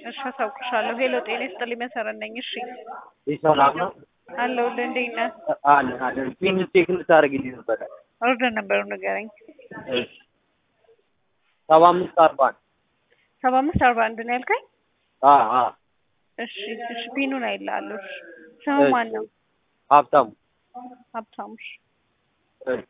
እሺ አሳውቅሻለሁ። ሄሎ ጤና ይስጥልኝ መሰረት ነኝ። እሺ ሰላም ነው አለሁልህ። እንዴት ነህ? አለን አለን። ፒን ቼክ ልታደርግልኝ ነበረ። ኦርደር ነበሩ ንገረኝ። ሰባ አምስት አርባ አንድ ሰባ አምስት አርባ አንድ ነው ያልከኝ? አ አ እሺ እሺ ፒኑን አይልሃለሁ። እሺ ስሙ ማን ነው? ሀብታሙ ሀብታሙ። እሺ እሺ